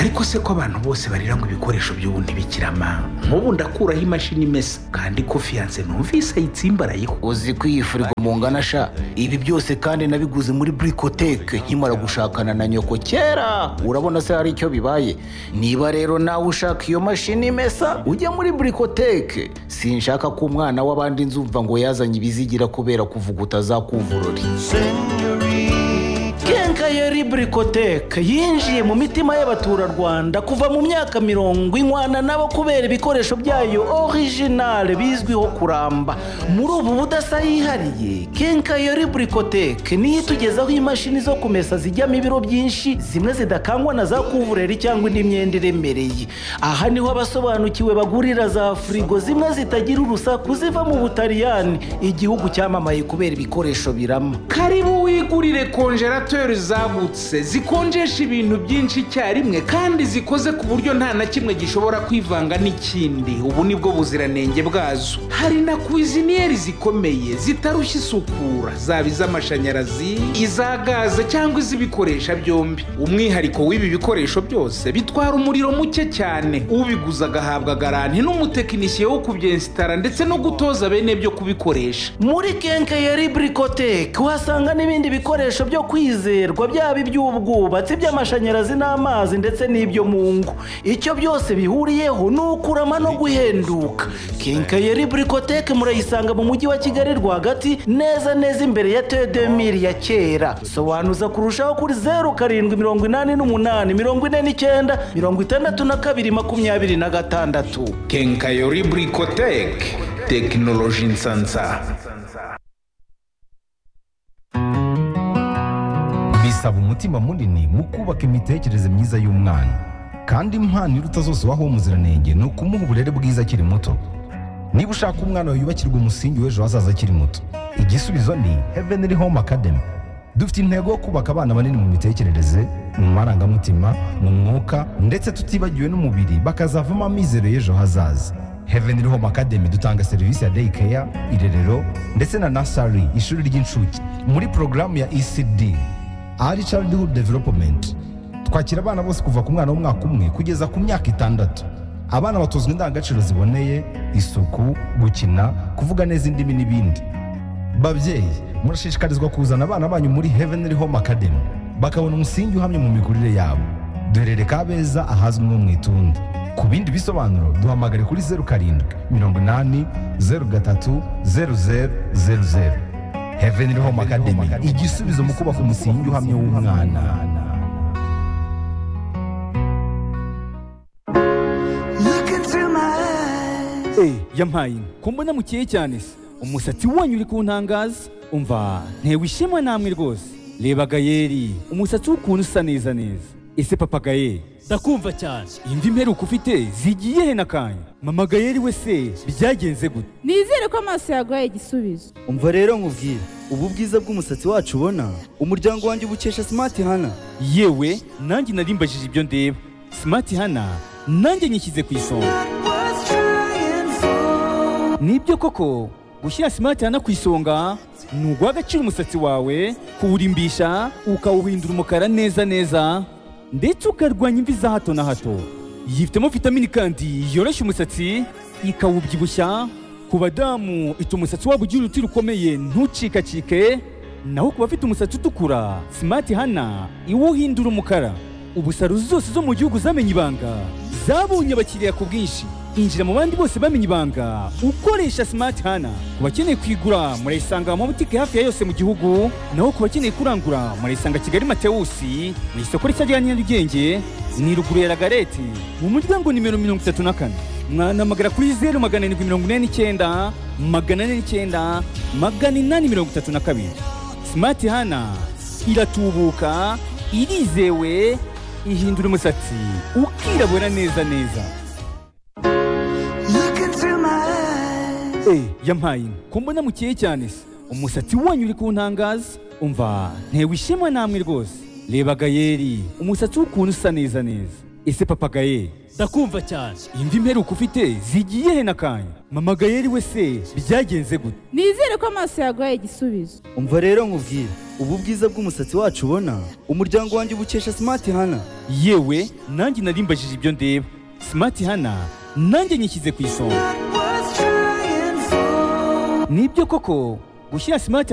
ariko se ko abantu bose barira ngo ibikoresho by'ubu ntibikirama nk'ubu ndakuraho imashini imesa kandi ko fiyanse numvise ayitsimbaraye uzi ko iyi firigo mungana sha ibi byose kandi nabiguze muri burikoteke nkimara gushakana na nyoko kera urabona se hari icyo bibaye niba rero nawe ushaka iyo mashini imesa ujya muri burikoteke sinshaka ko umwana w'abandi nzumva ngo yazanye ibizigira kubera kuvuguta za kuvurori kenkayeri burikoteke yinjiye mu mitima y'abaturarwanda kuva mu myaka mirongo inwana nabo kubera ibikoresho byayo orijinale bizwiho kuramba muri ubu budasa yihariye kenkayeri burikoteke niyo itugezaho imashini zo kumesa zijyamo ibiro byinshi zimwe zidakangwa na za kuvureri cyangwa indi myenda iremereye aha niho abasobanukiwe bagurira za firigo zimwe zitagira urusaku ziva mu butaliyani igihugu cyamamaye kubera ibikoresho birama karibu wigurire konjerateri zagutse zikonjesha ibintu byinshi icyarimwe kandi zikoze ku buryo nta na kimwe gishobora kwivanga n'ikindi ubu nibwo buziranenge bwazo hari na kwiziniyeri zikomeye zitarushya isukura zaba iz'amashanyarazi iza gaze cyangwa iz'ibikoresha byombi umwihariko w'ibi bikoresho byose bitwara umuriro muke cyane ubiguze agahabwa garanti n'umutekinisiye wo kubyensitara ndetse no gutoza bene byo kubikoresha muri kenkayeri burikoteke uhasanga n'ibindi bikoresho byo kwizerwa byaba iby'ubwubatsi iby'amashanyarazi n'amazi ndetse n'ibyo mu ngo icyo byose bihuriyeho ni ukurama no guhenduka kenkayeri burikoteke murayisanga mu mujyi wa kigali rwagati neza neza imbere ya tedemiri ya kera sobanuza kurushaho kuri zeru karindwi mirongo inani n'umunani mirongo ine n'icyenda mirongo itandatu na kabiri makumyabiri na gatandatu kenkayori burikoteke tekinoloji nsansa bisaba umutima munini mu kubaka imitekerereze myiza y'umwana kandi impano iruta zose waho umuziranenge ni ukumuha uburere bwiza akiri muto niba ushaka umwana wawe yubakirwa umusingi w'ejo hazaza akiri muto igisubizo ni heavenly home academy dufite intego yo kubaka abana banini mu mitekerereze mu marangamutima mu mwuka ndetse tutibagiwe n'umubiri bakazavamo amizero y'ejo hazaza heavenly home academy dutanga serivisi ya day care irerero ndetse na nasari ishuri ry'incuke muri porogaramu ya ecd ari childhood development twakira abana bose kuva ku mwana w'umwaka umwe kugeza ku myaka itandatu abana batozwa indangagaciro ziboneye isuku gukina kuvuga neza indimi n'ibindi babyeyi murashishikarizwa kuzana abana banyu muri heavenly home academy bakabona umusingi uhamye mu mikurire yabo duherere kabeza ahazwi nko mu itunda ku bindi bisobanuro duhamagare kuri zeru karindwi mirongo inani zeru gatatu zeru zeru zeru zeru heavenly home academy igisubizo mu kubaka umusingi uhamye w'umwana Eh, yampaye inka ko mbona mukeye cyane se umusatsi wanyu uri kuntangaza umva ntewe ishema namwe rwose reba gayeri umusatsi w'ukuntu usa neza neza ese papa gayeri ndakumva cyane imvi mperuka ufite zigiye he nakanya mama gayeri we se byagenze gute nizere ko amaso yaguhaye igisubizo umva rero nkubwire ubu bwiza bw'umusatsi wacu ubona umuryango wanjye ubukesha simati hana yewe nanjye narimbajije ibyo ndeba simati hana nanjye nyishyize ku isonga nibyo koko gushyira simati hana ku isonga ni uguha agaciro umusatsi wawe kuwurimbisha ukawuhindura umukara neza neza ndetse ukarwanya imvi za hato na hato yifitemo vitamini kandi yoroshya umusatsi ikawubyibushya ku badamu ituma umusatsi wabo ugira uruti rukomeye ntucikacike naho ku bafite umusatsi utukura simati hana iwuhindura umukara ubu saro zose zo mu gihugu zamenye ibanga zabonye abakiriya ku bwinshi injira mu bandi bose bamenye ibanga ukoresha simati hana ku bakeneye kuyigura murayisanga mu mabutike hafi ya yose mu gihugu naho ku bakeneye kurangura murayisanga kigali matewusi mu isoko rishya rya nyarugenge ni ruguru ya ragareti mu muryango nimero mirongo itatu na kane mwanamagara kuri zeru magana arindwi mirongo ine n'icyenda magana ane n'icyenda magana inani mirongo itatu na kabiri simati hana iratubuka irizewe ihindura umusatsi ukirabura neza neza Eh, yampaye inka ko mbona mukeye cyane se umusatsi wanyu uri kuntangaza umva ntewe ishema namwe rwose reba gayeri umusatsi w'ukuntu usa neza neza ese papa gayeri ndakumva cyane imvi mperuka ufite zigiye he nakanya mama gayeri we se byagenze gute nizere ko amaso yaguhaye igisubizo umva rero nkubwire ubu bwiza bw'umusatsi wacu ubona umuryango wanjye ubukesha smart hana yewe nanjye narimbajije ibyo ndeba simati hana nanjye nyishyize ku isonga nibyo koko gushyira simati